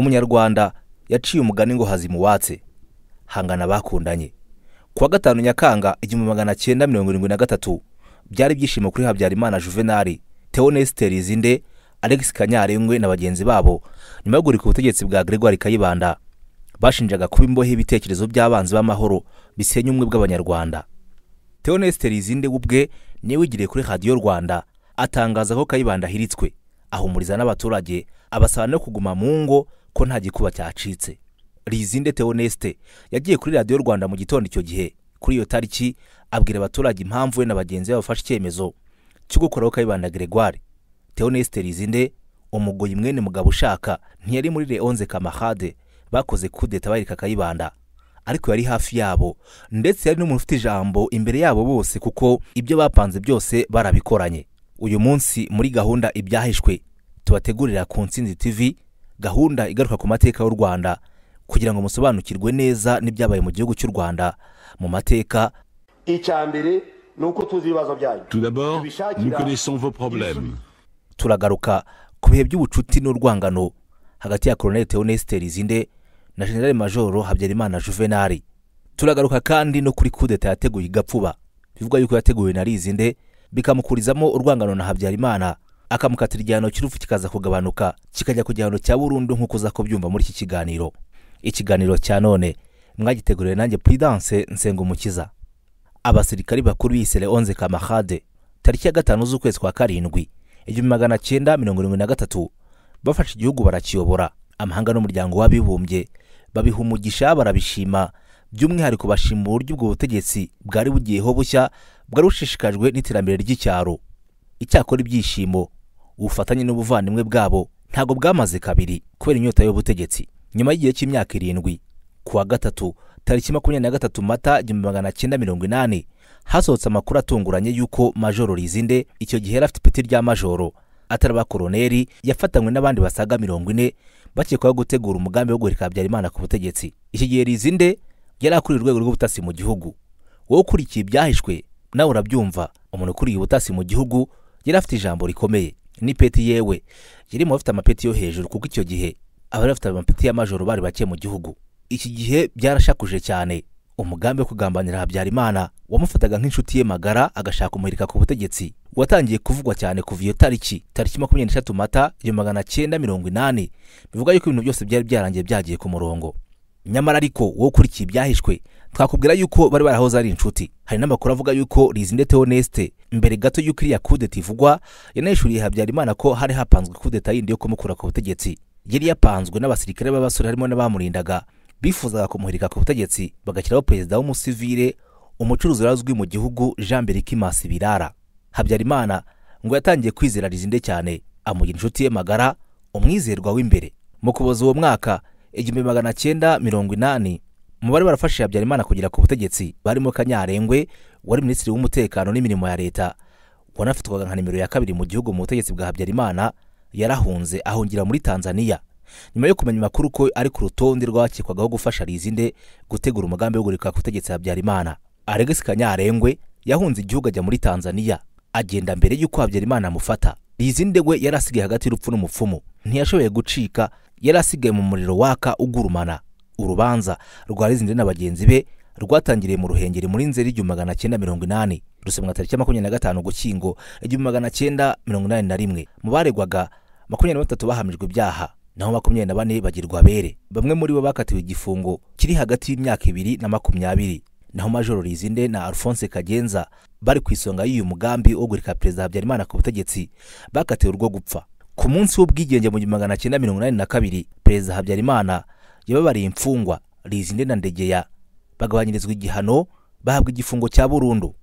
umunyarwanda yaciye umugani ngo hazimuwatse hangana bakundanye ku wa gatanu nyakanga igihumbi magana cyenda mirongo irindwi na gatatu byari ibyishimo kuri habyarimana juvenali teonesite rizinde alex kanyarengwe na bagenzi babo nyuma yo guhirika ubutegetsi bwa gregoire kayibanda bashinjaga kuba imbohe y'ibitekerezo by'abanzi b'amahoro bisenya ubumwe bw'abanyarwanda teonesite rizinde we ubwe niwe wigiriye kuri radiyo rwanda atangaza ko kayibanda ahiritswe ahumuriza n'abaturage abasaba no kuguma mu ngo ko nta gikuba cyacitse rizinde teonesite yagiye kuri radiyo rwanda mu gitondo icyo gihe kuri iyo tariki abwira abaturage impamvu we na bagenzi be bafashe icyemezo cyo gukoraho kayibanda gregoire teonesite rizinde umugoyi mwene mugabo ushaka ntiyari muri leonze kamahade bakoze kudeta barika kayibanda ariko yari hafi yabo ndetse yari n'umuntu ufite ijambo imbere yabo bose kuko ibyo bapanze byose barabikoranye uyu munsi muri gahunda ibyahishwe tubategurira ku nsinzi tv gahunda igaruka ku mateka y'u rwanda kugira ngo musobanukirwe neza n'ibyabaye mu gihugu cy'u rwanda mu mateka icya mbere ni uko tuzi ibibazo byanyu Tout d'abord, nous connaissons vos problèmes. turagaruka ku bihe by'ubucuti n'urwangano hagati ya koloneli teonesite rizinde na generale majoro habyarimana juvenali turagaruka kandi no kuri kudeta yateguye igapfuba bivugwa yuko yateguwe na rizinde bikamukurizamo urwangano na habyarimana akamukatira igihano cy'urupfu kikaza kugabanuka kikajya ku gihano cya burundu nk'uko uza kubyumva muri iki kiganiro ikiganiro cya none mwagiteguriwe nanjye puridanse nsengumukiza abasirikari bakuru bise leonze kamahade tariki ya gatanu z'ukwezi kwa karindwi igihumbi magana cyenda mirongo irindwi na gatatu bafashe igihugu barakiyobora amahanga n'umuryango w'abibumbye babiha umugisha barabishima by'umwihariko bashima uburyo ubwo butegetsi bwari bugiyeho bushya bwari bushishikajwe n'iterambere ry'icyaro icyakora ibyishimo ubufatanye n'ubuvandimwe bwabo ntabwo bwamaze kabiri kubera inyota y'ubutegetsi nyuma y'igihe cy'imyaka irindwi ku wa gatatu tariki makumyabiri na gatatu mata igihumbi magana cyenda mirongo inani hasohotse amakuru atunguranye y'uko majoro rizinde icyo gihe yari afite ipeti rya majoro atari abakoroneri yafatanywe n'abandi basaga mirongo ine bakekwaho gutegura umugambi wo guhirika habyarimana ku butegetsi iki gihe rizinde yari akuriye urwego rw'ubutasi mu gihugu wowe ukurikiye ibyahishwe nawe urabyumva umuntu ukuriye ubutasi mu gihugu yari afite ijambo rikomeye n'ipeti yewe yari mu bafite amapeti yo hejuru kuko icyo gihe abari bafite amapeti y'amajoro bari bake mu gihugu iki gihe byarashakuje cyane umugambi wo kugambanira habyarimana wamufataga nk'inshuti ye magara agashaka kumuhirika ku butegetsi watangiye kuvugwa cyane kuva iyo tariki tariki makumyabiri n'eshatu mata igihumbi magana cyenda mirongo inani bivuga yuko ibintu byose byari byarangiye byagiye ku murongo nyamara ariko wowe ukurikiye ibyahishwe twakubwira yuko bari barahoze ari inshuti hari n'amakuru avuga yuko rizinde teonesite mbere gato y'uko iriya kudeta ivugwa yanahishuriye habyarimana ko hari hapanzwe kudeta yindi yo kumukura ku butegetsi yari yapanzwe n'abasirikare b'abasore harimo n'abamurindaga bifuzaga kumuhirika ku butegetsi bagashyiraho perezida w'umusivire umucuruzi wari uzwi mu gihugu jean berikimasi birara habyarimana ngo yatangiye kwizera rizinde cyane amugira inshuti ye magara umwizerwa w'imbere mu kuboza uwo mwaka igihumbi magana cyenda mirongo inani mu bari barafashije habyarimana kugera ku butegetsi barimo kanyarengwe wari minisitiri w'umutekano n'imirimo ya leta wanafatwaga nka nimero ya kabiri mu gihugu mu butegetsi bwa habyarimana yarahunze ahungira muri tanzaniya nyuma yo kumenya amakuru ko ari ku rutonde rwakekwagaho gufasha rizinde gutegura umugambi wo guhirika ku butegetsi habyarimana alegisi kanyarengwe yahunze igihugu ajya muri tanzaniya agenda mbere y'uko habyarimana amufata rizinde we yari asigaye hagati y'urupfu n'umupfumu ntiyashoboye gucika yari asigaye mu muriro waka ugurumana urubanza rwa rizinde na bagenzi be rwatangiriye mu ruhengeri muri nzeri igihumbi magana cyenda mirongo inani rusomwa tariki makumyabiri na gatanu gukingo igihumbi magana cyenda mirongo inani na rimwe mu baregwaga makumyabiri na batatu bahamijwe ibyaha naho makumyabiri na bane bagirwa abere bamwe muri bo bakatiwe igifungo kiri hagati y'imyaka ibiri na makumyabiri naho majoro rizinde na alphonse kagenza bari ku isonga y'uyu mugambi wo guhirika perezida habyarimana ku butegetsi bakatiwe urwo gupfa ku munsi w'ubwigenge mu gihumbi magana cyenda mirongo inani na kabiri perezida habyarimana yababariye imfungwa rizinde na ndegeya bagabanyirizwa igihano bahabwa igifungo cya burundu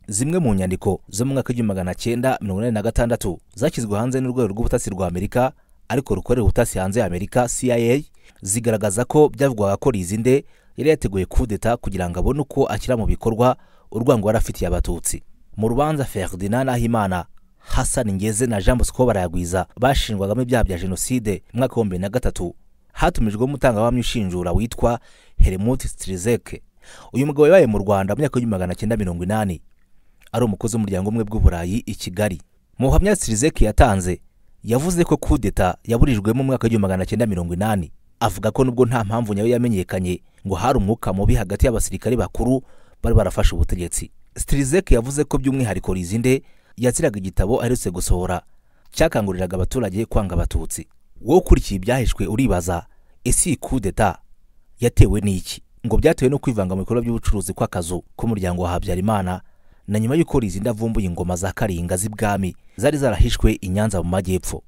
zimwe mu nyandiko zo mu mwaka w'igihumbi magana cyenda mirongo inani na gatandatu zashyizwe hanze n'urwego rw'ubutasi rwa amerika ariko rukorera ubutasi hanze ya amerika cia zigaragaza ko byavugwaga ko rizinde yari yateguye kudeta kugira ngo abone uko ashyira mu bikorwa urwango yari afitiye abatutsi mu rubanza ferdinand nahimana hasani ngeze na jean bosco barayagwiza bashinjwagamo ibyaha bya jenoside mu mwaka w'ibihumbi bibiri na gatatu hatumijwemo umutangabuhamya ushinjura witwa hermut strizek uyu mugabo yabaye mu rwanda mu myaka y'igihumbi magana cyenda mirongo inani ari umukozi w'umuryango umwe bw'uburayi i kigali mu buhamya strizek yatanze yavuze ko kudeta yaburijwemo mu mwaka w'igihumbi magana cyenda mirongo inani avuga ko nubwo nta mpamvu nyayo yamenyekanye ngo hari umwuka mubi hagati y'abasirikare bakuru bari barafashe ubutegetsi sitirizeke yavuze ko by'umwihariko rizinde yatsiraga igitabo aherutse gusohora cyakanguriraga abaturage kwanga abatutsi wowe ukurikiye ibyahishwe uribaza ese iyi kudeta yatewe n'iki ngo byatewe no kwivanga mu bikorwa by'ubucuruzi kw'akazu k'umuryango wa habyarimana na nyuma y'uko rizinde avumbuye ingoma za karinga z'ibwami zari zarahishwe i nyanza mu majyepfo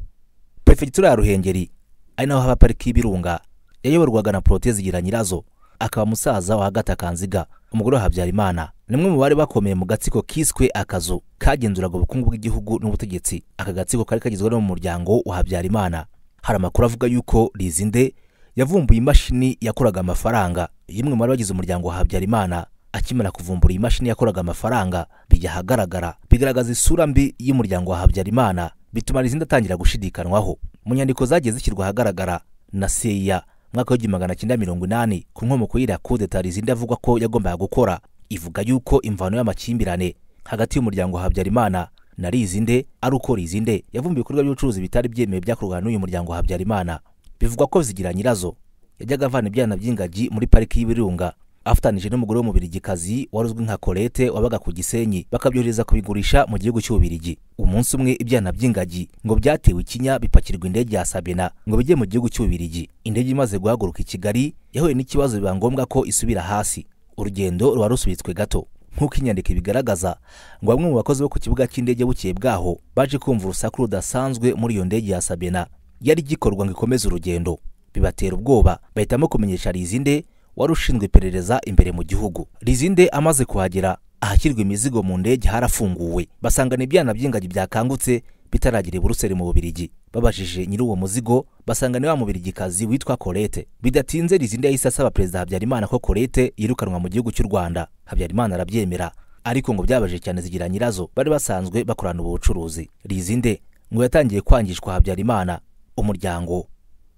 perefegitura ya ruhengeri ari naho haba pariki y'ibirunga yayoborwaga na poroteze zigira nyirazo akaba musaza wa hagati akanziga umugore wa habyarimana ni umwe mu bari bakomeye mu gatsiko kiswe akazu kagenzuraga ubukungu bw'igihugu n'ubutegetsi aka gatsiko kari kagizwe no mu muryango wa habyarimana hari amakuru avuga yuko rizinde yavumbuye imashini yakoraga amafaranga y'umwe mu bari bagize umuryango wa habyarimana akimara kuvumbura iyi mashini yakoraga amafaranga bijya ahagaragara bigaragaza isura mbi y'umuryango wa habyarimana bituma rizindi atangira gushidikanwaho mu nyandiko zagiye zishyirwa ahagaragara na seya mwaka w'igihumbi magana cyenda mirongo inani ku nkomoko y'iriya kudeta rizindi avugwa ko yagombaga gukora ivuga yuko imvano y'amakimbirane hagati y'umuryango wa habyarimana na rizinde ari uko rizinde yavumbuye ibikorwa by'ubucuruzi bitari byemewe byakorwaga n'uyu muryango wa habyarimana bivugwa ko zigira nyirazo yajyaga avana ibyana by'ingagi muri pariki y'ibirunga afatanije n'umugore w'umubirigikazi wari uzwi nka kolete wabaga ku gisenyi bakabyohereza kubigurisha mu gihugu cy'ububirigi umunsi umwe ibyana by'ingagi ngo byatewe ikinya bipakirwa indege ya sabena ngo bijye mu gihugu cy'ububirigi indege imaze guhaguruka i kigali yahuye n'ikibazo biba ngombwa ko isubira hasi urugendo ruba rusubitswe gato nk'uko inyandiko ibigaragaza ngo bamwe mu bakozi bo ku kibuga cy'indege bukeye bwaho baje kumva urusaku rudasanzwe muri iyo ndege ya sabena yari igikorwa ngo ikomeze urugendo bibatera ubwoba bahitamo kumenyesha rizinde wari ushinzwe iperereza imbere mu gihugu rizinde amaze kuhagera ahashyirwa imizigo mu ndege harafunguwe basangana ibyana by'ingagi byakangutse bitaragira i buruseli mu bubirigi babajije nyiri uwo muzigo basangana wa mubirigikazi witwa korete bidatinze rizinde yahise asaba perezida habyarimana ko korete yirukanwa mu gihugu cy'u rwanda habyarimana arabyemera ariko ngo byabaje cyane zigira nyirazo bari basanzwe bakorana ubu bucuruzi rizinde ngo yatangiye kwangishwa habyarimana umuryango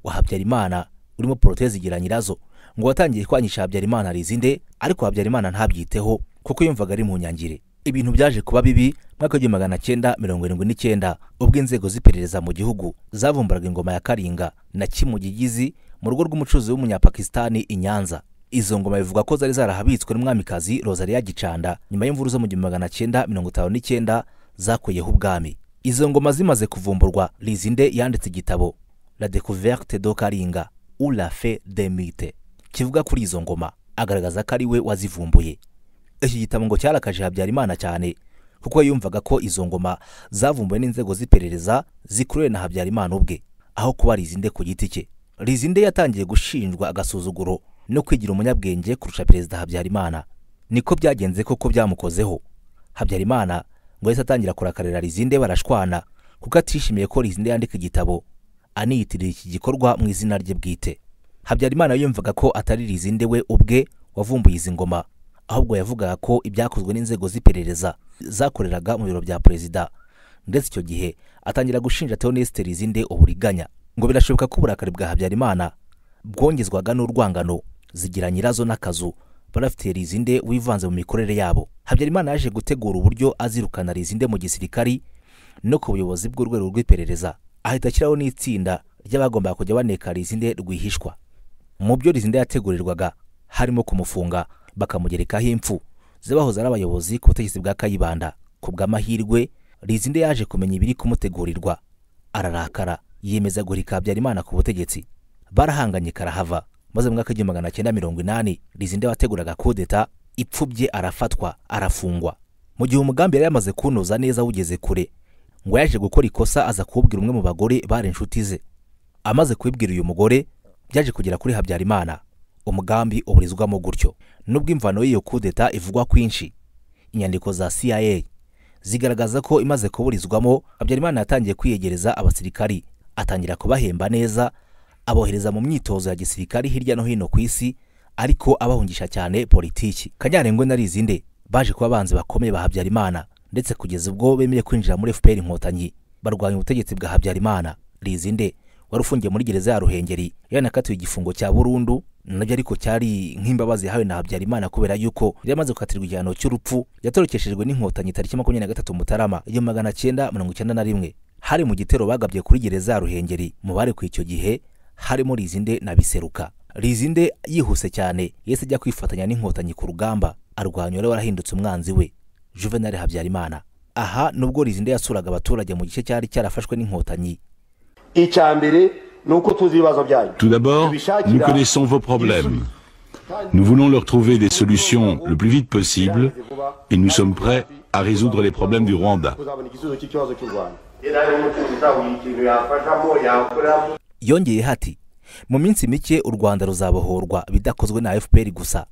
wa habyarimana urimo poroteze igira nyirazo ngo watangiye kwangisha habyarimana rizinde ariko habyarimana ntabyiteho kuko yumvaga ari mu nyangire ibintu byaje kuba bibi mwaka w'igihumbi magana cyenda mirongo irindwi n'icyenda ubwo inzego z'iperereza mu gihugu zavumburaga ingoma ya karinga na kimugigizi mu rugo rw'umucuruzi w'umunyapakisitani i nyanza izo ngoma bivuga ko zari zarahabitswe n'umwamikazi rosaria gicanda nyuma y'imvuru zo mu gihumbi magana cyenda mirongo itanu n'icyenda zakuyeho ubwami izo ngoma zimaze kuvumburwa rizinde yanditse igitabo la découverte do karinga ou la fe de mite kivuga kuri izo ngoma agaragaza ko ari we wazivumbuye iki gitabo ngo cyarakaje habyarimana cyane kuko yumvaga ko izo ngoma zavumbuwe n'inzego z'iperereza zikuruwe na habyarimana ubwe aho kuba rizinde ku giti cye rizinde yatangiye gushinjwa agasuzuguro no kwigira umunyabwenge kurusha perezida habyarimana niko byagenze koko byamukozeho habyarimana ngo yahise atangira kurakarira rizinde barashwana kuko atishimiye ko rizinde yandika igitabo aniyitirira iki gikorwa mu izina rye bwite habyarimana yumvaga ko atari rizinde we ubwe wavumbuye izi ngoma ahubwo yavugaga ko ibyakozwe n'inzego z'iperereza zakoreraga mu biro bya perezida ndetse icyo gihe atangira gushinja teonesite rizinde uburiganya ngo birashoboka ko uburakari bwa habyarimana bwongezwaga n'urwangano zigira nyirazo n'akazu barafitiye rizinde wivanze mu mikorere yabo habyarimana yaje gutegura uburyo azirukana rizinde mu gisirikari no ku buyobozi bw'urwego rw'iperereza ahita ashyiraho n'itsinda ry'abagombaga kujya baneka rizinde rwihishwa mu byo rizinde yategurirwaga harimo kumufunga bakamugerekaho impfu z'abahoze ari abayobozi ku butegetsi bwa kayibanda ku bw'amahirwe rizinde yaje kumenya ibiri kumutegurirwa ararakara yiyemeza guhirika habyarimana ku butegetsi barahanganye karahava maze mu mwaka w'igihumbi magana cyenda mirongo inani rizinde wateguraga kudeta ipfubye arafatwa arafungwa mu gihe umugambi yari yamaze kunoza neza wugeze kure ngo yaje gukora ikosa aza kuwubwira umwe mu bagore bari inshuti ze amaze kubibwira uyu mugore byaje kugera kuri habyarimana umugambi uburizwamo gutyo nubwo imvano y'iyo kudeta ivugwa kwinshi inyandiko za cia zigaragaza ko imaze kuburizwamo habyarimana yatangiye kwiyegereza abasirikari atangira kubahemba neza abohereza mu myitozo ya gisirikari hirya no hino ku isi ariko abahungisha cyane politiki kanyarengwe na rizinde baje kuba abanzi bakomeye ba habyarimana ndetse kugeza ubwo bemeye kwinjira muri fpr inkotanyi barwanya ubutegetsi bwa habyarimana rizinde wari ufungiye muri gereza ya ruhengeri yanakatiwe igifungo cya burundu nabyo ariko cyari nk'imbabazi yahawe na habyarimana kubera yuko yari amaze gukatirwa igihano cy'urupfu yatorokeshejwe n'inkotanyi tariki makumyabiri na gatatu mutarama igihumbi magana cyenda mirongo icyenda na rimwe hari mu gitero bagabye kuri gereza ya ruhengeri mu bari ku icyo gihe harimo rizinde na biseruka rizinde yihuse cyane yahise ajya kwifatanya n'inkotanyi ku rugamba arwanya wari warahindutse umwanzi we juvenali habyarimana aha nubwo rizinde yasuraga abaturage mu gice cyari cyarafashwe n'inkotanyi icya mbere ni uko tuzi ibibazo byanyu Tout d'abord, nous connaissons vos problèmes. Nous voulons leur trouver des solutions le plus vite possible et nous sommes prêts à résoudre les problèmes du Rwanda. uzabona igisubizo cy'ikibazo cy'u rwanda yari ari umucuruzi uzahuye ikintu yafashamo yakoramo yongeyeho ati mu minsi mike u rwanda ruzabohorwa bidakozwe na fpr gusa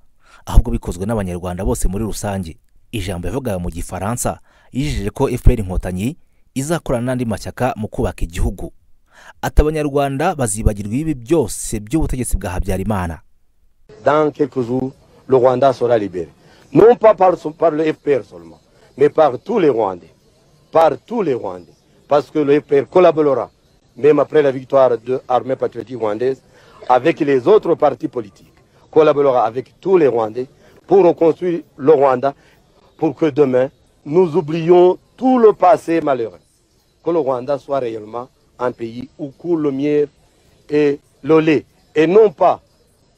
ahubwo bikozwe n'abanyarwanda bose muri rusange ijambo yavugaga mu gifaransa yijeje ko fpr inkotanyi izakorana n'andi mashyaka mu kubaka igihugu ati abanyarwanda bazibagirwa ibi byose by'ubutegetsi bwa habyarimana dans quelques jours, le Rwanda sera libéré. Non pas par, son- par le FPR seulement, mais par tous les Rwandais. Par tous les Rwandais. Parce que le FPR collaborera, même après la victoire de l'armée patriotique rwandaise, avec les autres partis politiques. Collaborera avec tous les Rwandais pour reconstruire le Rwanda, pour que demain, nous oublions tout le passé malheureux. Que le Rwanda soit réellement un pays où coule le miel et le lait, et non pas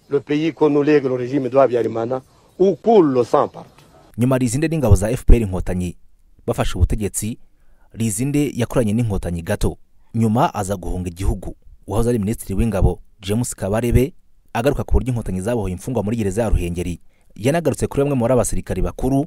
le pays qu'on nous lègue le régime de Habyarimana, où coule le sang partout. nyuma rizinde n'ingabo za fpr inkotanyi bafashe ubutegetsi rizinde yakoranye n'inkotanyi gato nyuma aza guhunga igihugu uwahoze ari minisitiri w'ingabo james kabarebe agaruka ku buryo inkotanyi zabohoye imfungwa muri gereza ya ruhengeri yanagarutse kuri bamwe muri abasirikari bakuru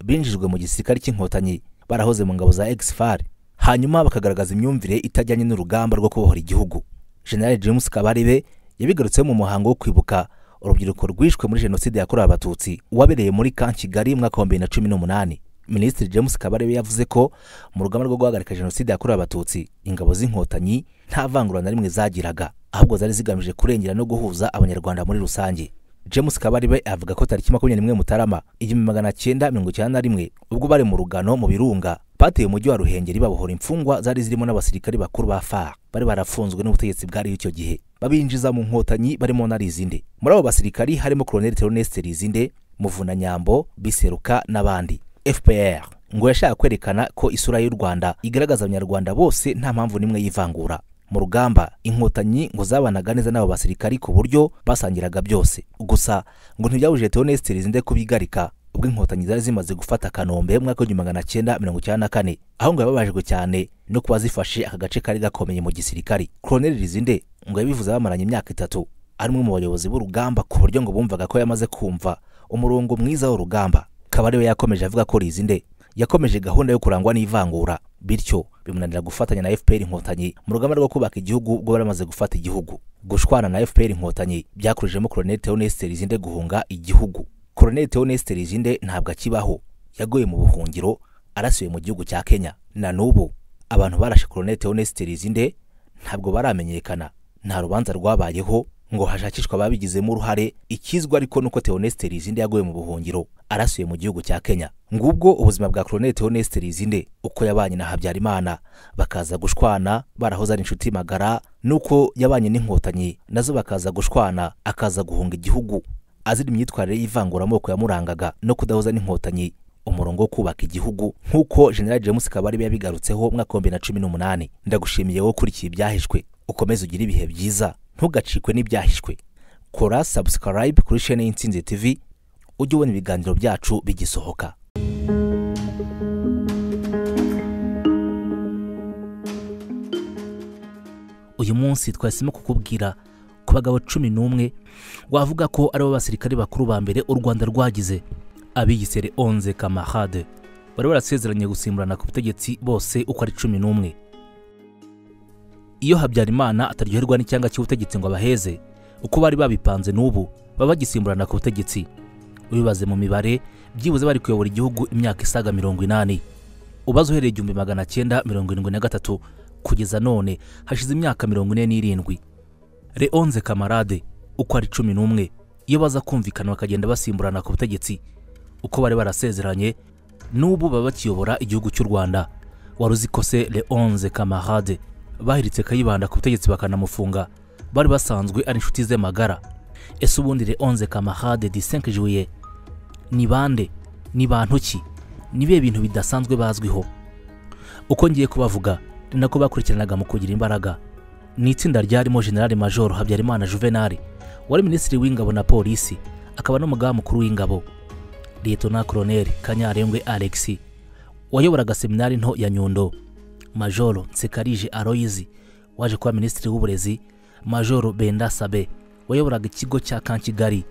binjijwe mu gisirikare cy'inkotanyi barahoze mu ngabo za exfar hanyuma bakagaragaza imyumvire itajyanye n'urugamba rwo kubohora igihugu general james kabarebe yabigarutseho mu muhango wo kwibuka urubyiruko rwishwe muri jenoside yakorewe abatutsi wabereye muri kan kigali mu mwaka wa bibiri na cumi n'umunani minisitiri james kabarebe yavuze ko mu rugamba rwo guhagarika jenoside yakorewe abatutsi ingabo z'inkotanyi nta vangura na rimwe zagiraga ahubwo zari zigamije kurengera no guhuza abanyarwanda muri rusange james kabarebe avuga ko tariki makumyabiri n'imwe mutarama igihumbi magana cyenda mirongo icyenda na rimwe ubwo bari mu rugano mu birunga bateye umujyi wa ruhengeri babohora imfungwa zari zirimo n'abasirikari bakuru ba far bari barafunzwe n'ubutegetsi bwariho icyo gihe babinjiza mu nkotanyi barimo na rizinde muri abo basirikari harimo koloneli teroneste rizinde muvunanyambo biseruka n'abandi fpr ngo yashaka kwerekana ko isura y'u rwanda igaragaza abanyarwanda bose nta mpamvu n'imwe y'ivangura mu rugamba inkotanyi ngo zabanaga neza n'abo basirikari ku buryo basangiraga byose gusa ngo ntibyabujije teoneste rizinde kubigarika ubwo inkotanyi zari zimaze gufata kanombe mu mwaka w'igihumbi magana cyenda mirongo icyenda na kane aho ngo yababajwe cyane no kuba zifashe aka gace kari gakomeye mu gisirikari koloneli rizinde ngo yabivuze bamaranye imyaka itatu ari umwe mu bayobozi b'urugamba ku buryo ngo bumvaga ko yamaze kumva umurongo mwiza w'urugamba kaba ariwe yakomeje avuga ko rizinde yakomeje gahunda yo kurangwa n'ivangura bityo bimunanira gufatanya na fpr inkotanyi mu rugamba rwo kubaka igihugu ubwo bari bamaze gufata igihugu gushwana na fpr inkotanyi byakurijemo koloneli teoneste rizinde guhunga igihugu koloneli teoneste rizinde ntabwo akibaho yaguye mu buhungiro arasiwe mu gihugu cya kenya na n'ubu abantu barashe koloneli teoneste rizinde ntabwo baramenyekana nta rubanza rwabayeho ngo hashakishwe ababigizemo uruhare ikizwa ariko nuko teoneste rizinde yaguye mu buhungiro arasuye mu gihugu cya kenya ngubwo ubuzima bwa koloneli teoneste rizinde uko yabanye na habyarimana bakaza gushwana barahoze ari inshuti magara nuko yabanye n'inkotanyi nazo bakaza gushwana akaza guhunga igihugu azira imyitwarire y'ivanguramoko yamurangaga no kudahoza n'inkotanyi umurongo wo kubaka igihugu nk'uko general james kabarebe yabigarutseho mu mwaka wa bibiri na cumi n'umunani ndagushimiye wowe ukurikiye ibyahishwe ukomeze ugire ibihe byiza ntugacikwe n'ibyahishwe kora subscribe kuri shene y'insinzi tv ujye ubona ibiganiro byacu bigisohoka uyu munsi twahisemo kukubwira ku bagabo cumi n'umwe wavuga ko ari bo basirikare bakuru ba mbere u rwanda rwagize abigisere onze kamarade bari barasezeranye gusimburana ku butegetsi bose uko ari cumi n'umwe iyo habyarimana ataryoherwa n'icyanga cy'ubutegetsi ngo abaheze uko bari babipanze n'ubu baba bagisimburana ku butegetsi ubibaze mu mibare byibuze bari kuyobora igihugu imyaka isaga mirongo inani ubaze uhereye igihumbi magana cyenda mirongo irindwi na gatatu kugeza none hashize imyaka mirongo ine n'irindwi leonze kamarade uko ari cumi n'umwe iyo baza kumvikana bakagenda basimburana ku butegetsi uko bari barasezeranye n'ubu baba bakiyobora igihugu cy'u rwanda wari uzi ko se leonze kamarade bahiritse kayibanda ku butegetsi bakanamufunga bari basanzwe ari inshuti ze magara ese ubundi leonze kamarade disenke juye ni bande ni bantu ki ni bihe bintu bidasanzwe bazwiho uko ngiye kubavuga ni nako bakurikiranaga mu kugira imbaraga ni itsinda ryarimo generali majoro habyarimana juvenali wari minisitiri w'ingabo na polisi akaba n'umugaba mukuru w'ingabo liyetona koroneli kanyarengwe alexi wayoboraga seminari nto ya nyundo majoro nsekarije aloyizi waje kuba minisitiri w'uburezi majoro benda sabe wayoboraga ikigo cya kankigali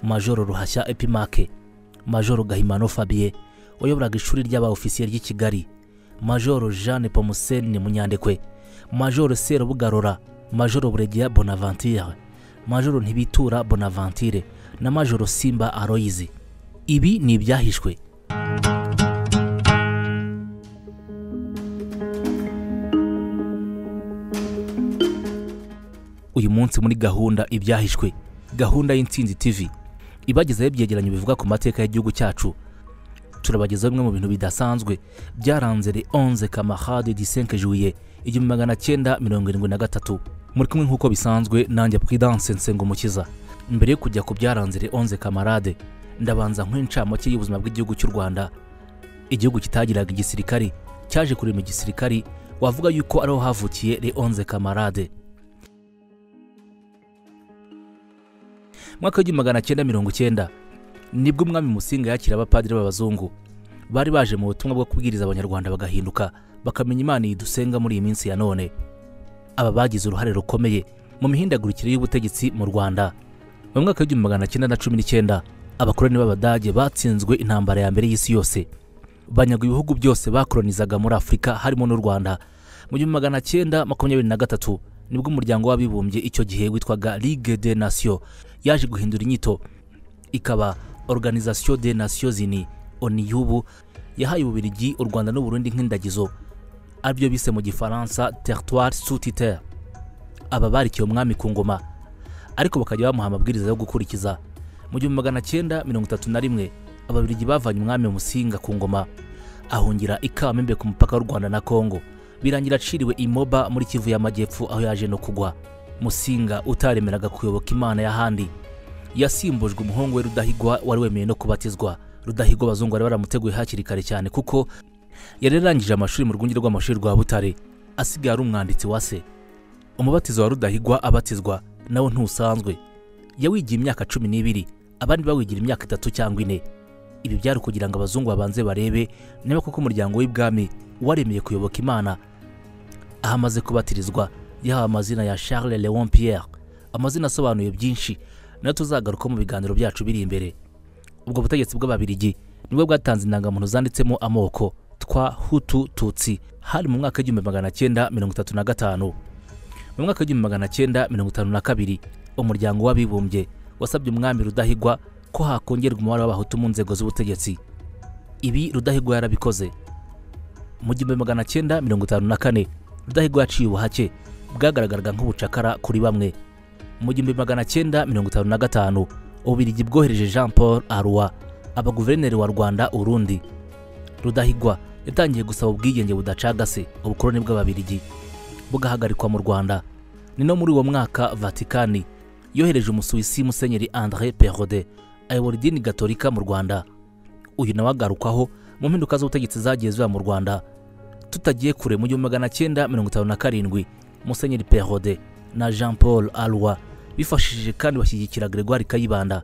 majoro ruhashya epimake majoro gahimano fabien wayoboraga ishuri ry'abaofisiye ry'i kigali majoro jeanne pomuseni munyandekwe majoro serubugarora majoro buregeya bonaventure majoro ntibitura bonaventure na majoro simba aroyizi ibi ni ibyahishwe uyu munsi muri gahunda ibyahishwe gahunda y'intsinzi tv ibagezaho ibyegeranyo bivuga ku mateka y'igihugu cyacu turabagezaho bimwe mu bintu bidasanzwe byaranze le 11 camarade du 5 juillet igihumbi magana cyenda mirongo irindwi na gatatu muri kumwe nk'uko bisanzwe nanjye prudence nsengumukiza mbere yo kujya ku byaranze le 11 camarade ndabanza nk'incamake y'ubuzima bw'igihugu cy'u rwanda igihugu kitagiraga igisirikari cyaje kurema igisirikari wavuga yuko ariho havukiye le 11 camarade mwaka w'igihumbi magana cyenda mirongo cyenda nibwo umwami musinga yakira abapadiri b'abazungu bari baje mu butumwa bwo kubwiriza abanyarwanda bagahinduka bakamenya imana iyi dusenga muri iyi minsi ya none aba bagize uruhare rukomeye mu mihindagurikire y'ubutegetsi mu rwanda mu mwaka w'igihumbi magana cyenda na cumi n'icyenda abakoroni b'abadage batsinzwe intambara ya mbere y'isi yose banyaga ibihugu byose bakoronizaga muri afurika harimo n'u rwanda mu gihumbi magana cyenda makumyabiri na gatatu nibwo umuryango w'abibumbye icyo gihe witwaga ligue de nation yaje guhindura inyito ikaba organisation de nations unies oni y'ubu yahaye ububiligi u rwanda n'uburundi nk'indagizo aribyo bise mu gifaransa territoire sous titere aba barikiye umwami ku ngoma ariko bakajya bamuha amabwiriza yo gukurikiza mu gihumbi magana cyenda mirongo itatu na rimwe ababiligi bavanye umwami musinga ku ngoma ahungira ikamembe ku mupaka w'u rwanda na kongo birangira aciriwe imoba muri kivu y'amajyepfo aho yaje no kugwa musinga utaremeraga kuyoboka imana y'ahandi yasimbujwe umuhungu we rudahigwa wari wemeye no kubatizwa rudahigwa abazungu bari baramuteguye hakiri kare cyane kuko yari yarangije amashuri mu rwunge rw'amashuri rwa butare asigaye ari umwanditsi wa se umubatizo wa rudahigwa abatizwa nawo ntusanzwe yawigiye imyaka cumi n'ibiri abandi bawigira imyaka itatu cyangwa ine ibi byari ukugira ngo abazungu babanze barebe niba koko umuryango w'ibwami waremeye kuyoboka imana aho amaze kubatirizwa yahawe amazina ya charles leon pierre amazina asobanuye byinshi nayo tuzagaruka mu biganiro byacu biri imbere ubwo butegetsi bw'ababirigi nibwo bwatanze indangamuntu zanditsemo amoko twa hutu tutsi hari mu mwaka w'igihumbi magana cyenda mirongo itatu na gatanu mu mwaka w'igihumbi magana cyenda mirongo itanu na kabiri umuryango w'abibumbye wasabye umwami rudahigwa ko hakongerwa umubare w'abahutu mu nzego z'ubutegetsi ibi rudahigwa yarabikoze mu gihumbi magana cyenda mirongo itanu na kane rudahigwa yaciye ubuhake bwagaragaraga nk'ubucakara kuri bamwe mu gihumbi magana cyenda mirongo itanu na gatanu ububiligi bwohereje jean paul arua aba guverineri wa rwanda urundi rudahigwa yatangiye gusaba ubwigenge budacagase ubukoroni bw'ababiligi bugahagarikwa mu rwanda ni no muri uwo mwaka vatikani yohereje umusuwisi musenyeri andre perode ayobora idini gatolika mu rwanda uyu nawe agarukwaho mu mpinduka z'ubutegetsi zagiye ziba mu rwanda tutagiye kure mu gihumbi magana cyenda mirongo itanu na karindwi musenyeri perode na jean paul alwa bifashishije kandi bashyigikira gregoire kayibanda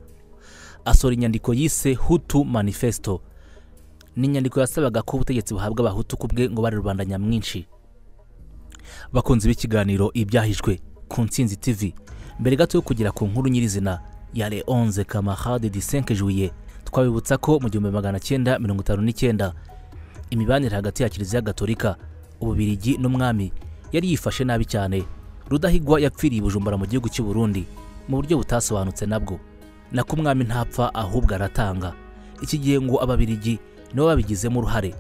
asohora inyandiko yise hutu manifesto ni inyandiko yasabaga ko ubutegetsi buhabwa abahutu ku bwe ngo bari rubanda nyamwinshi bakunze b'ikiganiro ibyahishwe ku nsinzi tv mbere gato yo kugera ku nkuru nyirizina ya le 11 camarade du 5 juillet twabibutsa ko mu gihumbi magana cyenda mirongo itanu n'icyenda imibanire hagati ya kiliziya gatolika ububirigi n'umwami yari yifashe nabi cyane rudahigwa yapfiriye ibujumbura mu gihugu cy'u Burundi mu buryo butasobanutse nabwo nako umwami ntapfa ahubwo aratanga iki gihe ngo ababirigi nibo babigizemo uruhare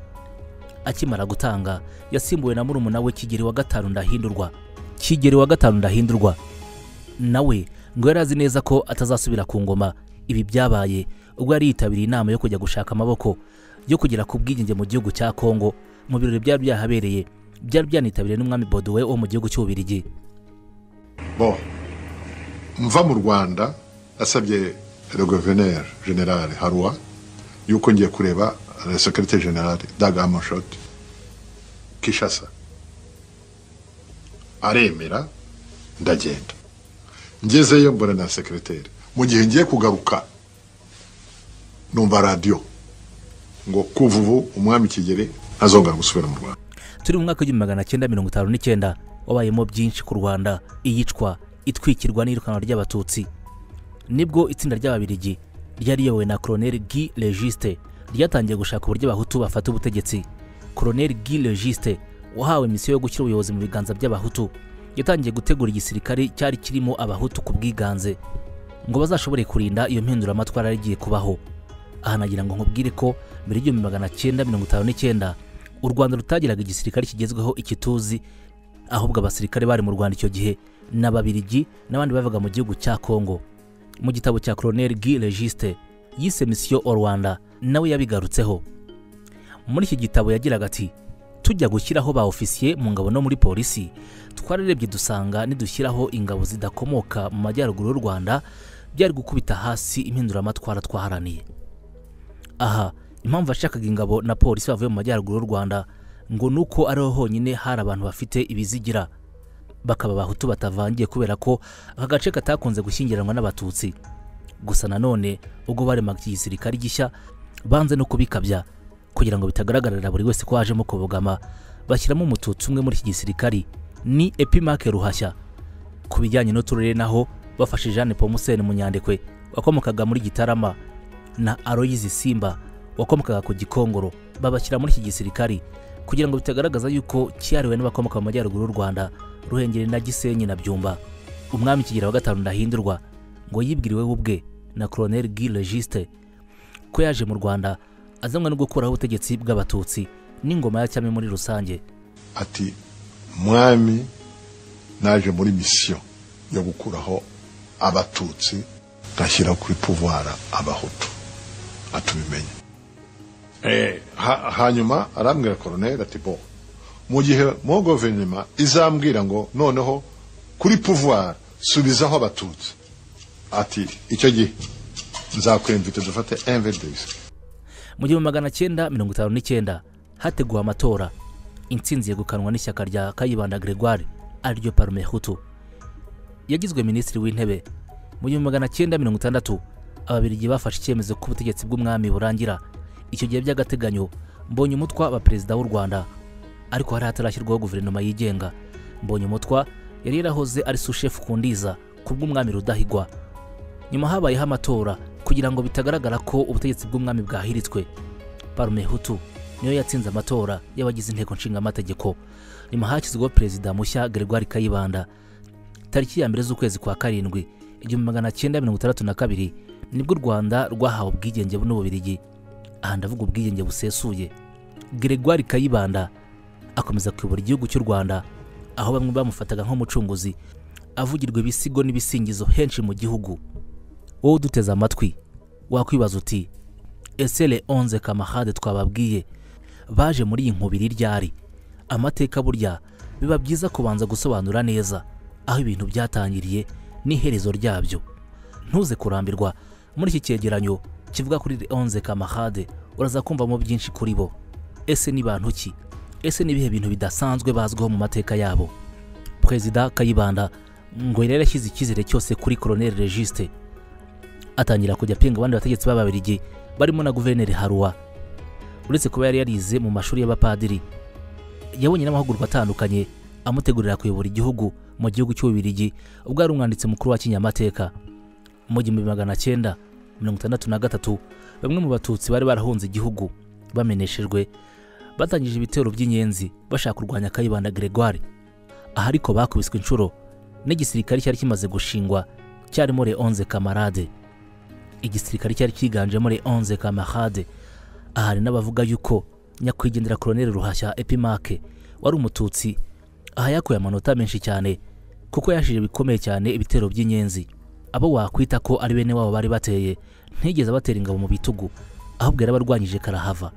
akimara gutanga yasimbuwe na murumuna we kigeri wa gatanu ndahindurwa kigeri wa gatanu ndahindurwa nawe ngo yari azi neza ko atazasubira ku ngoma ibi byabaye ubwo yari yitabiriye inama yo kujya gushaka amaboko yo kugera ku bwigenge mu gihugu cya kongo mu birori byari byahabereye byari byanitabiriwe n'umwami bodowe wo mu gihugu cy'ububirigi bon mva mu rwanda nasabye le gouverneur general harwa yuko ngiye kureba le secrétaire general dag amoshot kishasa aremera ndagenda ngezeyo mbona na sekereteri mu gihe ngiye kugaruka numva radiyo ngo kuva ubu umwami kigeli ntazongera gusubira mu rwanda turi mu mwaka w'igihumbi magana cyenda mirongo itanu n'icyenda wabayemo byinshi ku rwanda iyicwa itwikirwa n'iyirukanwa ry'abatutsi nibwo itsinda ry'ababirigi ryari riyobowe na koroneli guy registe ryatangiye gushaka uburyo abahutu bafata ubutegetsi koroneli guy registe wahawe misiyo yo gushyira ubuyobozi mu biganza by'abahutu yatangiye gutegura igisirikare cyari kirimo abahutu ku bwiganze ngo bazashobore kurinda iyo mpinduramatwara yari igiye kubaho aha nagira ngo nkubwire ko mbere y'igihumbi magana cyenda mirongo itanu n'icyenda u rwanda rutagiraga igisirikare kigezweho iki tuzi ahubwo abasirikare bari mu rwanda icyo gihe ni ababirigi n'abandi bavaga mu gihugu cya kongo mu gitabo cya koroneli guy registe yise misiyo o rwanda nawe yabigarutseho muri iki gitabo yagiraga ati tujya gushyiraho ba ofisiye mu ngabo no muri polisi twararebye dusanga nidushyiraho ingabo zidakomoka mu majyaruguru y'u rwanda byari gukubita hasi impinduramatwara twaharaniye aha impamvu yashakaga ingabo na polisi bavuye mu majyaruguru y'u rwanda ngo ni uko ariho honyine hari abantu bafite ibizigira bakaba abahutu batavangiye kubera ko aka gace katakunze gushyingiranwa n'abatutsi gusa nanone ubwo baremaga iki gisirikare gishya banze no kubikabya kugira ngo bitagaragarira buri wese ko hajemo kubogama bashyiramo umututsi umwe muri iki gisirikari ni epimake ruhashya ku bijyanye n'uturere naho bafashe jeanne pomuseni munyandekwe wakomokaga muri gitarama na aroyizi simba wakomokaga ku gikongoro babashyira muri iki gisirikari kugira ngo bitagaragaza yuko cyihariwe n'abakomoka mu majyaruguru y'u rwanda ruhengeri na gisenyi na byumba umwami kigira wa gatanu ndahindurwa ngo yibwiriwe we ubwe na koroneli guy registe ko yaje mu rwanda azanwa no gukuraho ubutegetsi bw'abatutsi n'ingoma ya cyami muri rusange ati mwami naje muri misiyo yo gukuraho abatutsi ngashyira kuri pouvoir abahutu atubimenye Eh, ha- hanyuma arambwira koroneli ati bo mu gihe mo guverinoma izambwira ngo noneho kuri pouvoir subizaho abatutsi ati icyo gihe nzakwemvite dufate invdc mu gihumbi magana cyenda mirongo itanu n'icyenda hateguwe amatora intsinzi yegukanwa n'ishyaka rya kayibanda gregoire ariryo parume hutu yagizwe minisitiri w'intebe mu gihumbi magana cyenda mirongo itandatu ababirigi bafashe icyemezo ko ubutegetsi bw'umwami burangira icyo gihe by'agateganyo mbonye umutwa wa perezida w'u rwanda ariko hari hatarashyirwaho guverinoma yigenga mbonye umutwa yari yarahoze ari sushefu kundiza ku bw'umwami rudahigwa nyuma habayeho amatora kugira ngo bitagaragara ko ubutegetsi bw'umwami bwahiritswe parume hutu niyo yatsinze amatora y'abagize inteko nshingamategeko nyuma hashyizweho perezida mushya gregoire kayibanda tariki ya mbere z'ukwezi kwa karindwi igihumbi magana cyenda mirongo itandatu na kabiri nibwo u rwanda rwahawe ubwigenge n'ububirigi aha ndavuga ubwigenge busesuye gregoire kayibanda akomeza kuyobora igihugu cy'u rwanda aho bamwe bamufataga nk'umucunguzi avugirwa ibisigo n'ibisingizo henshi mu gihugu wowe uduteze amatwi wakwibaza uti ese le onze kamahade twababwiye baje muri iyi nkubiri ryari amateka burya biba byiza kubanza gusobanura neza aho ibintu byatangiriye n'iherezo ryabyo ntuze kurambirwa muri iki cyegeranyo kivuga kuri le onze kamahade uraza kumvamo byinshi kuri bo ese ni bantu ki ese ni ibihe bintu bidasanzwe bazwiho mu mateka yabo perezida kayibanda ngo yari yarashyize icyizere cyose kuri koroneli registe atangira kujya apinga abandi bategetsi b'ababirigi barimo na guverineri haruwa uretse kuba yari yarize mu mashuri y'abapadiri yabonye n'amahugurwa atandukanye amutegurira kuyobora igihugu mu gihugu cy'ububirigi ubwo yari umwanditsi mukuru wa kinyamateka mu gihumbi magana cyenda mirongo itandatu na gatatu bamwe mu batutsi bari barahunze igihugu bameneshejwe batangije ibitero by'inyenzi bashaka kurwanya kayibanda gregoire aha ariko bakubiswe inshuro n'igisirikare cyari kimaze gushingwa cyarimo le onze kamarade igisirikare cyari cyiganjemo le 11 kamarade ahari n'abavuga yuko nyakwigendera koroneli ruhashya epimake wari umututsi aha yakuye amanota menshi cyane kuko yashije bikomeye cyane ibitero by'inyenzi abo wakwita ko ari bene wabo bari bateye ntigeze abatera ingabo mu bitugu ahubwo yarabarwanyije karahava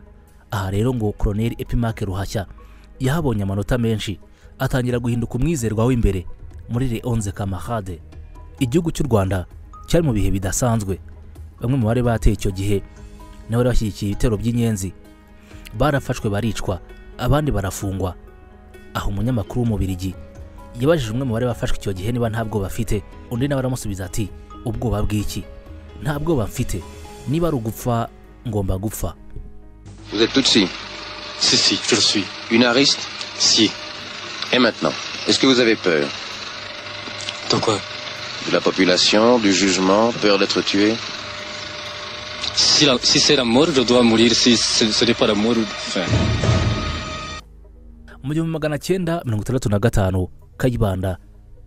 aha rero ngo koroneli epimake ruhashya yahabonye amanota menshi atangira guhinduka umwizerwa w'imbere muri le 11 kamarade igihugu cy'u rwanda cyari mu bihe bidasanzwe bamwe mu bari bateye icyo gihe nabo bari bashyigikiye ibitero by'inyenzi barafashwe baricwa abandi barafungwa aho umunyamakuru w'umubirigi yabajije umwe mu bari bafashwe icyo gihe niba nta bwoba afite undi nawe aramusubiza ati ubwoba bw'iki nta bwoba mfite niba ari ugupfa ngomba gupfa Vous êtes Tutsi Si, si, je le suis. Une ariste Si. Et maintenant, est-ce que vous avez peur Dans quoi De la population, du jugement, peur d'être tué si, la- si c'est la mort, je dois mourir. Si ce, ce n'est pas la mort, enfin. mu gihumbi magana cyenda mirongo itandatu na gatanu kayibanda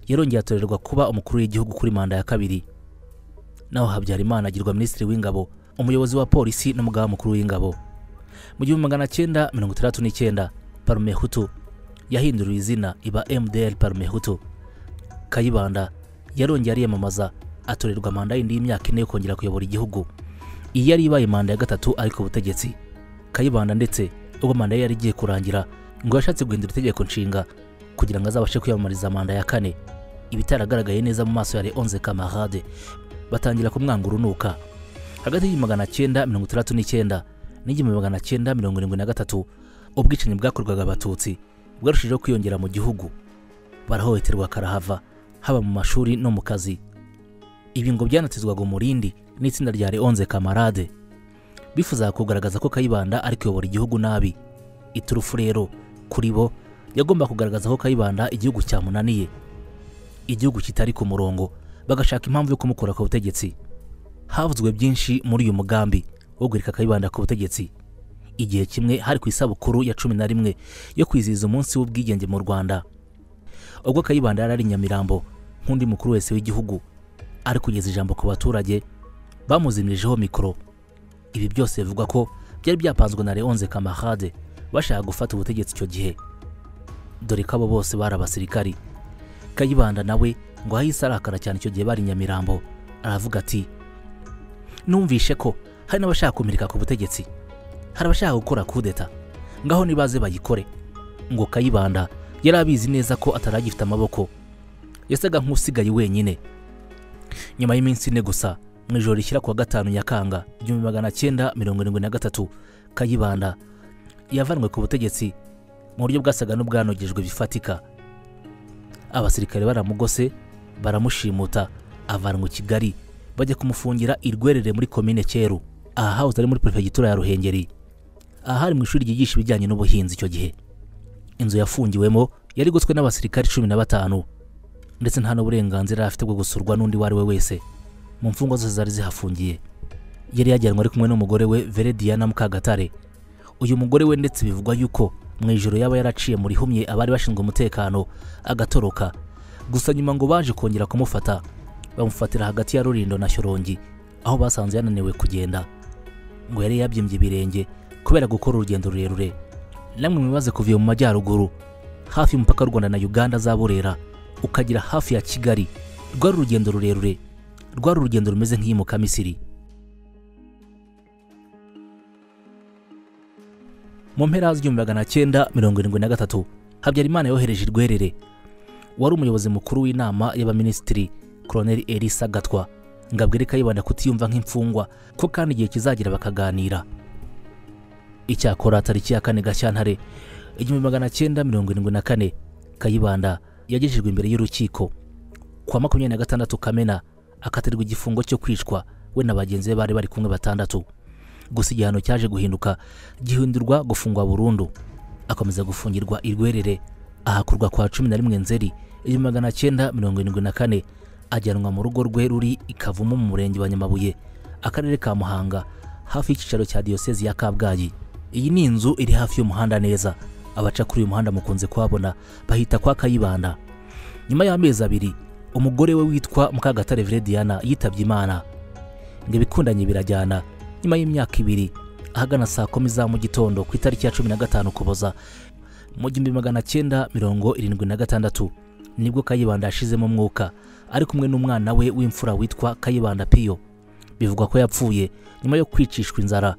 yarongeye atorerwa kuba umukuru w'igihugu kuri manda ya kabiri naho habyarimana agirwa minisitiri w'ingabo umuyobozi wa polisi n'umugaba mukuru w'ingabo mu gihumbi magana cyenda mirongo itandatu n'icyenda parume hutu yahinduriwe izina iba mdr parume hutu kayibanda yarongeye ariyamamaza atorerwa manda yindi y'imyaka ine yo kongera kuyobora igihugu iyi yari ibaye manda ya gatatu ariko ubutegetsi kayibanda ndetse ubwo manda ye yari igiye kurangira ngo yashatse guhindura itegeko nshinga kugira ngo azabashe kwiyamamariza manda ya kane ibitaragaragaye neza mu maso ya leonze kamarade batangira kumwanga urunuka hagati y'igihumbi magana cyenda mirongo itandatu n'icyenda n'igihumbi magana cyenda mirongo irindwi na gatatu ubwicanyi bwakorwaga abatutsi bwarushijeho kwiyongera mu gihugu barahohoterwa karahava haba mu mashuri no mu kazi ibi ngo byanatizwaga umurindi n'itsinda rya leonze kamarade bifuzaga kugaragaza ko kayibanda ari kuyobora igihugu nabi iturufu rero kuri bo yagomba kugaragaza ko kayibanda igihugu cyamunaniye igihugu kitari ku murongo bagashaka impamvu yo kumukura ku butegetsi havuzwe byinshi muri uyu mugambi wo guhirika kayibanda ku butegetsi igihe kimwe hari ku isabukuru ya cumi na rimwe yo kwizihiza umunsi w'ubwigenge mu rwanda ubwo kayibanda yari ari i nyamirambo nk'undi mukuru wese w'igihugu ari kugeza ijambo ku baturage bamuzimirijeho mikoro ibi byose bivugwa ko byari byapanzwe na leonze kamarade bashaka gufata ubutegetsi icyo gihe dore ko abo bose bari abasirikari kayibanda nawe ngo ahise arakara cyane icyo gihe bari i nyamirambo aravuga ati numvishe ko hari n'abashaka kumirika ku butegetsi hari abashaka gukora kudeta ngaho nibaze bayikore ngo kayibanda yari abizi neza ko ataragifite amaboko yasaga nk'usigaye wenyine nyuma y'iminsi ine gusa mu ijoro rishyira kuwa gatanu nyakanga igihumbi magana cyenda mirongo irindwi na gatatu kayibanda yavanwe ku butegetsi mu buryo bwasaga n'ubwanogejwe bifatika abasirikare baramugose baramushimuta avanwa i kigali bajya kumufungira irwerere muri komine cyeru aha hahoze ari muri perefegitura ya ruhengeri aha hari mu ishuri ryigisha ibijyanye n'ubuhinzi icyo gihe inzu yafungiwemo yari igoswe n'abasirikare cumi na batanu ndetse nta n'uburenganzira yari afite bwo gusurwa n'undi uwo ari we wese mu mfungwa zose zari zihafungiye yari yajyanwe ari kumwe n'umugore we vere diana mukagatare uyu mugore we ndetse bivugwa yuko mu ijoro yaba yaraciye mu rihumye abari bashinzwe umutekano agatoroka gusa nyuma ngo baje kongera kumufata bamufatira hagati ya rurindo na shyorongi aho basanze yananiwe kugenda ngo yari yabyimbye ibirenge kubera gukora urugendo rurerure namwe mwibaze kuva iyo mu majyaruguru hafi y'umupaka w'u rwanda na uganda za burera ukagera hafi ya kigali rwari urugendo rurerure rwari urugendo rumeze nk'iyimuka misiri mu mpera z'igihumbi magana cyenda mirongo irindwi na gatatu habyarimana yohereje irwerere wari umuyobozi mukuru w'inama y'abaminisitiri koroneli elisa gatwa ngo abwire kayibanda kutiyumva nk'imfungwa ko kandi igihe kizagira bakaganira icyakora tariki ya kane gashyantare igihumbi magana cyenda mirongo irindwi na kane kayibanda yagejejwe imbere y'urukiko kwa makumyabiri na gatandatu kamena akatirwa igifungo cyo kwicwa we na bagenzi be bari bari kumwe batandatu gusa igihano cyaje guhinduka gihindurwa gufungwa burundu akomeza gufungirwa irwerere ahakurwa kwa cumi na rimwe nzeri igihumbi magana cyenda mirongo irindwi na kane ajyanwa mu rugo rwe ruri i kavumu mu murenge wa nyamabuye akarere ka muhanga hafi y'icyicaro cya diyosezi ya kabgayi iyi ni inzu iri hafi y'umuhanda neza abaca kuri uyu muhanda mukunze kuhabona bahita kwa kayibanda nyuma y'amezi abiri umugore we witwa mukagatare verediana yitabye imana ngo ibikundanye birajyana nyuma y'imyaka ibiri ahagana saa kumi za mu gitondo ku itariki ya cumi na gatanu kuboza mu gihumbi magana cyenda mirongo irindwi na gatandatu nibwo kayibanda yashizemo umwuka ari kumwe n'umwana we w'imfura witwa kayibanda piyo bivugwa ko yapfuye nyuma yo kwicishwa inzara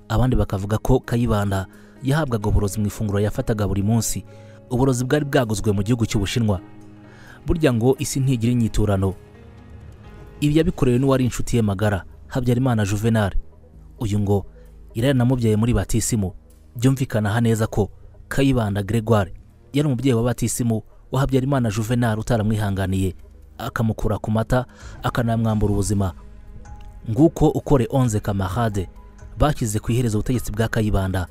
abandi bakavuga ko kayibanda yahabwaga uburozi mu ifunguro yafataga buri munsi uburozi bwari bwaguzwe mu gihugu cy'ubushinwa burya ngo isi ntigira inyiturano ibi yabikorewe n'uwari inshuti ye magara habyarimana juvenal uyu ngo irari namubyaye muri batisimu byumvikanaha neza ko kayibanda gregoire yari umubyeyi wa batisimu wa habyarimana juvenal utaramwihanganiye akamukura ku mata akanamwambura ubuzima nguko ukore onze kamarade bashyize ku iherezo ubutegetsi bwa kayibanda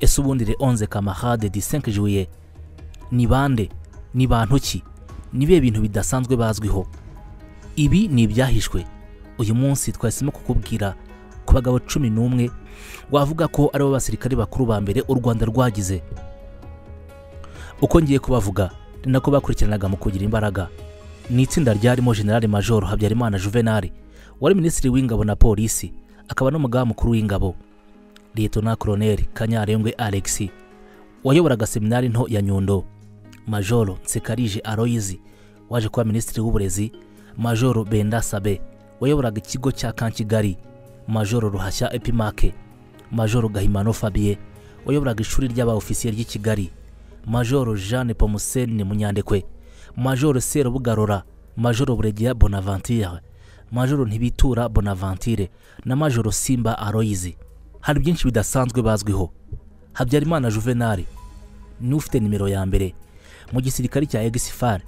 ese ubundi re onze kamarade di senke juye ni bande ni bantu ki ni bihe bintu bidasanzwe bazwiho ibi ni ibyahishwe uyu munsi twahisemo kukubwira ku bagabo cumi n'umwe wavuga ko aribo basirikare bakuru ba mbere u rwanda rwagize uko ngiye kubavuga ni nako bakurikiranaga mu kugira imbaraga ni itsinda ryarimo generale majoro habyarimana juvenal wari minisitiri w'ingabo na polisi akaba n'umugaba mukuru w'ingabo liyetona koroneri kanyarengwe alexi wayoboraga seminari nto ya nyundo majoro nsekarije aloyizi waje kuba minisitiri w'uburezi majoro benda sabe wayoboraga ikigo cya kankigali majoro ruhashya epimake majoro gahimano fabien wayoboraga ishuri ry'abaofisiye ry'i kigali majoro jeanne pomuseni munyandekwe majoro serubugarora majoro buregeya bonaventure majoro ntibitura bonaventure na majoro simba aroyizi hari byinshi bidasanzwe bazwiho habyarimana juvenali niwe ufite nimero ya mbere mu gisirikare cya egisifari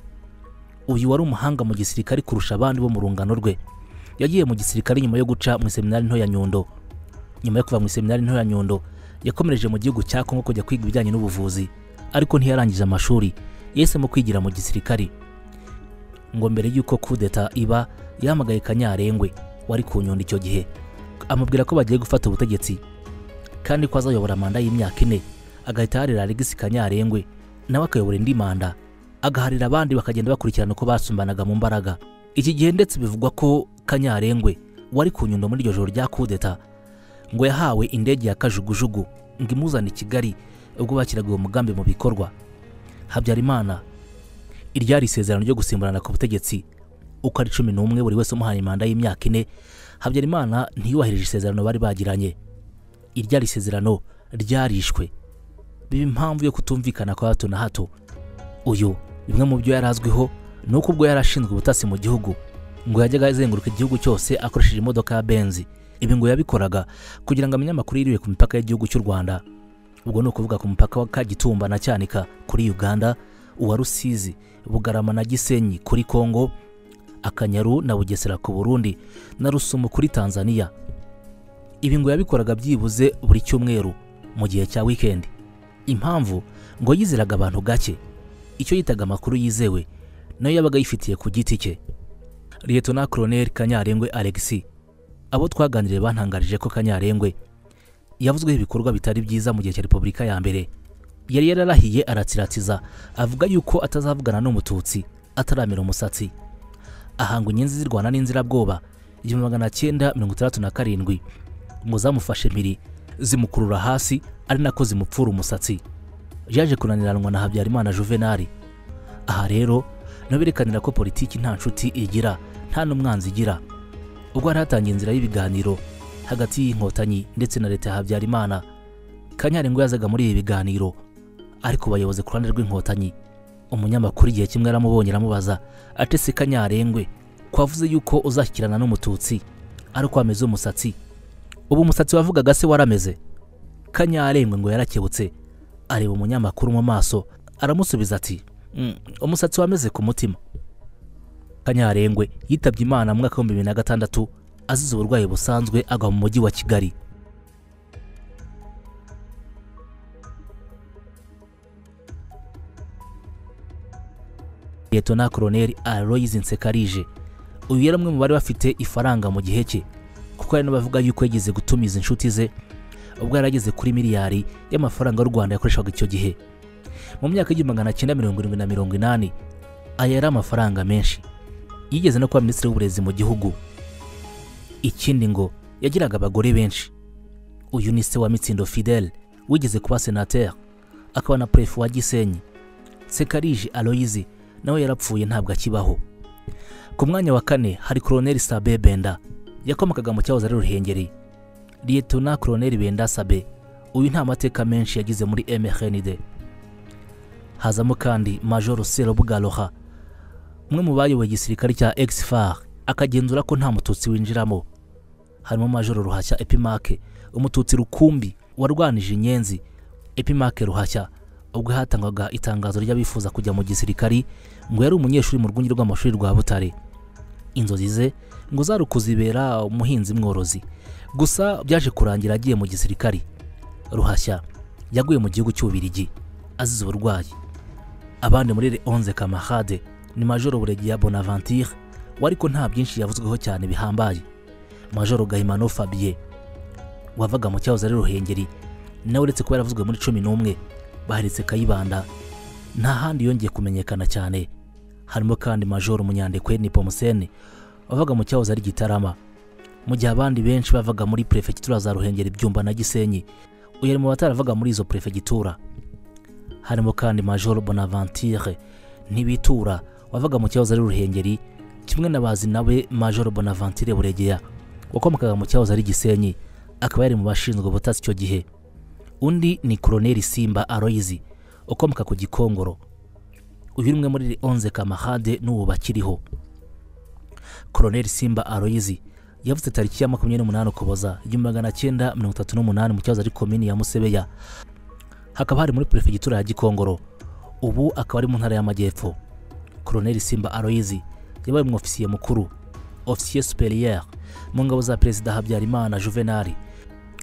uyu wari umuhanga mu gisirikare kurusha abandi bo mu rungano rwe yagiye mu gisirikare nyuma yo guca mu iseminari nto ya nyundo nyuma yo kuva mu iseminari nto ya nyundo yakomereje mu gihugu cya kongo kujya kwiga ibijyanye n'ubuvuzi ariko ntiyarangije amashuri yahisemo kwigira mu gisirikare ngo mbere y'uko kudeta iba yahamagaye kanyarengwe wari ku nyundo icyo gihe amubwira ko bagiye gufata ubutegetsi kandi ko azayobora manda y'imyaka ine agahita yarira alegisi kanyarengwe nawe akayobora indi manda agaharira abandi bakagenda bakurikirana uko basumbanaga mu mbaraga iki gihe ndetse bivugwa ko kanyarengwe wari ku nyundo muri iryo joro rya kudeta ngo yahawe indege ya kajugujugu ngo imuzane i kigali ubwo bakiraga uwo mugambi mu bikorwa habyarimana iryari isezerano ryo gusimburana ku butegetsi uko ari cumi n'umwe buri wese umuhaye manda y'imyaka ine habyarimana ntiyubahirije isezerano bari bagiranye iryari isezerano ryarishwe biba impamvu yo kutumvikana kwa hato na hato uyu bimwe mu byo yari azwiho ni uko ubwo yari ashinzwe ubutasi mu gihugu ngo yajyaga azenguruka igihugu cyose akoresheje imodoka ya benzi ibi ngo yabikoraga kugira ngo amenye amakuru yiriwe ku mipaka y'igihugu cy'u rwanda ubwo ni ukuvuga ku mupaka wa kagitumba na cyanika kuri uganda uwa rusizi bugarama na gisenyi kuri kongo akanyaru na bugesera ku burundi na rusumo kuri tanzania ibi ngo yabikoraga byibuze buri cyumweru mu gihe cya wikendi impamvu ngo yizeraga abantu gake icyo yitaga amakuru yizewe nayo yabaga yifitiye ku giti cye liyetona koroneri kanyarengwe alexi abo twaganiriye bantangarije ko kanyarengwe yavuzweho ibikorwa bitari byiza mu gihe cya repubulika ya mbere yari yararahiye aratsiratiza avuga yuko atazavugana n'umututsi ataramira umusatsi ahanga inyenzi zirwana n'inzirabwoba igihumbi magana cyenda mirongo itandatu na karindwi ngo zamufashe mpiri zimukurura hasi ari nako zimupfura umusatsi yaje kunaniranwa na habyarimana juvenali aha rero niho berekanira ko politiki nta nshuti igira nta n'umwanzi igira ubwo hari hatangiye inzira y'ibiganiro hagati y'inkotanyi ndetse na leta ya habyarimana kanyari ngo yazaga muri ibi biganiro ariko bayobozi ku ruhande rw'inkotanyi umunyamakuru igihe kimwe aramubonye aramubaza atese kanyarengwe kwavuze yuko uzashyikirana n'umututsi ari uko wameze umusatsi ubu umusatsi wavugaga se warameze kanyarengwe ngo yarakebutse areba umunyamakuru mu maso aramusubiza ati "Mm, umusatsi wameze ku mutima kanyarengwe yitabye imana mu mwaka w'ibihumbi bibiri na gatandatu azize uburwayi busanzwe agwa mu mujyi wa kigali liyetona koroneri aloyizi nsekarije uyu yari umwe mu bari bafite ifaranga mu gihe cye kuko hari n'abavuga yuko yageze gutumiza inshuti ze ubwo yari ageze kuri miliyari y'amafaranga y'u rwanda yakoreshaga icyo gihe mu myaka y'igihumbi magana cyenda mirongo irindwi na mirongo inani aya yari amafaranga menshi yigeze no kuba minisitiri w'uburezi mu gihugu ikindi ngo yagiraga abagore benshi uyu ni se wa mitsindo fidele wigeze kuba senateri akaba na prefe wa gisenyi sekarije aloyizi nawe yarapfuye ntabwo akibaho ku mwanya wa kane hari koroneri sabe benda yakomokaga mu cyahoze ari ruhengeri liyetona koroneri benda sabe uyu nta mateka menshi yagize muri mrnd hazamo kandi majoro serobugaloha umwe mu bayoboye igisirikare cya exfar akagenzura ko nta mututsi winjiramo harimo majoro ruhashya epimake umututsi rukumbi warwanije inyenzi epimake ruhashya ubwo hatangwaga itangazo ry'abifuza kujya mu gisirikari ngo yari umunyeshuri mu rwunge rw'amashuri rwa butare inzozi ze ngo zari ukuzibera umuhinzi mworozi gusa byaje kurangira agiye mu gisirikari ruhashya yaguye mu gihugu cy'ububirigi azize uburwayi abandi muri le 11 camarade ni majoro buregiya bonaventure we ariko nta byinshi yavuzweho cyane bihambaye majoro gahimano fabien wavaga mu cyahoze ari ruhengeri nawe uretse kuba yaravuzwe muri cumi n'umwe baheretse kayibanda nta handi yongeye kumenyekana cyane harimo kandi majoro munyandekwe ni pomusene wavaga mu cyahoze ari gitarama mu gihe abandi benshi bavaga muri perefegitura za ruhengeri byumba na gisenyi uyu ari mu bataravaga muri izo perefegitura harimo kandi majoro bonaventure ntibitura wavaga mu cyahoze ari ruhengeri kimwe na bazi nawe majoro bonaventure buregeya wakomokaga mu cyahoze ari gisenyi akaba yari mu bashinzwe ubutasi icyo gihe undi ni koroneri simba aroyizi ukomoka ku gikongoro uyu ni umwe muri Le 11 kamahade n'ubu bakiriho koroneri simba aroyizi yavuze tariki ya makumyabiri n'umunani ukuboza igihumbi magana cyenda mirongo itatu n'umunani mu cyahoze ari komini ya musebeya hakaba hari muri perefegitura ya gikongoro ubu akaba ari mu ntara y'amajyepfo koroneri simba aroyizi yabaye umwofisiye mukuru ofisiye superiere mu ngabo za perezida habyarimana juvenali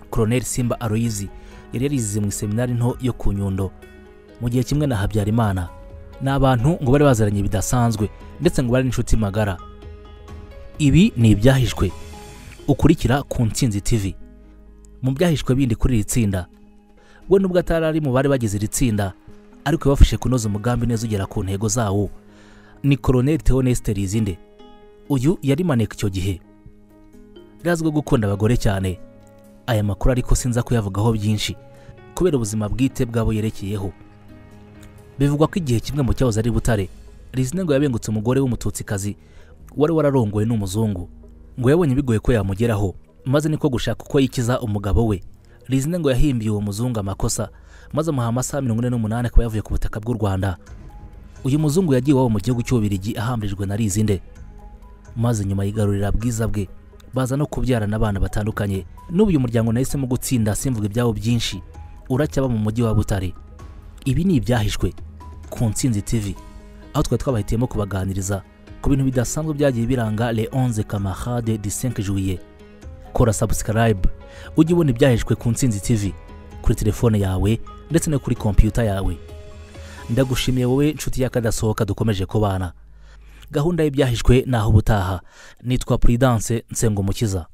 koroneri simba aroyizi yari yarize mu iseminari nto yo ku nyundo mu gihe kimwe na habyarimana ni abantu ngo bari baziranye bidasanzwe ndetse ngo bari n'inshuti magara ibi ni ibyahishwe ukurikira ku nsinzi tv mu byahishwe bindi kuri iri tsinda we nubwo atari ari mu bari bagize iri tsinda ariko yabafashe kunoza umugambi neza ugera ku ntego zawo ni koroneri teonesite rizinde uyu yari maneka icyo gihe rizwiho gukunda abagore cyane aya makuru ariko sinza kuyavugaho byinshi kubera ubuzima bwite bw'abo yerekeyeho bivugwa ko igihe kimwe mu cyahoze ari butare rizine ngo yabengutse umugore w'umututsikazi wari wararongowe n'umuzungu ngo yabonye bigoye ko yamugeraho maze niko gushaka uko yikiza umugabo we rizine ngo yahimbiye uwo muzungu amakosa maze amuha amasaha mirongo ine n'umunani akaba yavuye ku butaka bw'u rwanda uyu muzungu yagiye iwabo mu gihugu cy'ububirigi ahambirijwe na rizinde maze nyuma yigarurira bwiza bwe baza no kubyarana abana batandukanye n'ubu uyu muryango nahisemo gutsinda simvuga ibyabo byinshi uracyaba mu mujyi wa butare ibi ni ibyahishwe ku nsinzi tv aho twari twabahitiyemo kubaganiriza ku bintu bidasanzwe byagiye biranga le 11 camarade du 5 juillet kora subscribe ujye ubona ibyahishwe ku nsinzi tv kuri telefone yawe ndetse no kuri kompiyuta yawe ndagushimiye wowe nshuti y'akadasohoka dukomeje kubana gahunda y'ibyahishwe naho ubutaha nitwa prudence nsengumukiza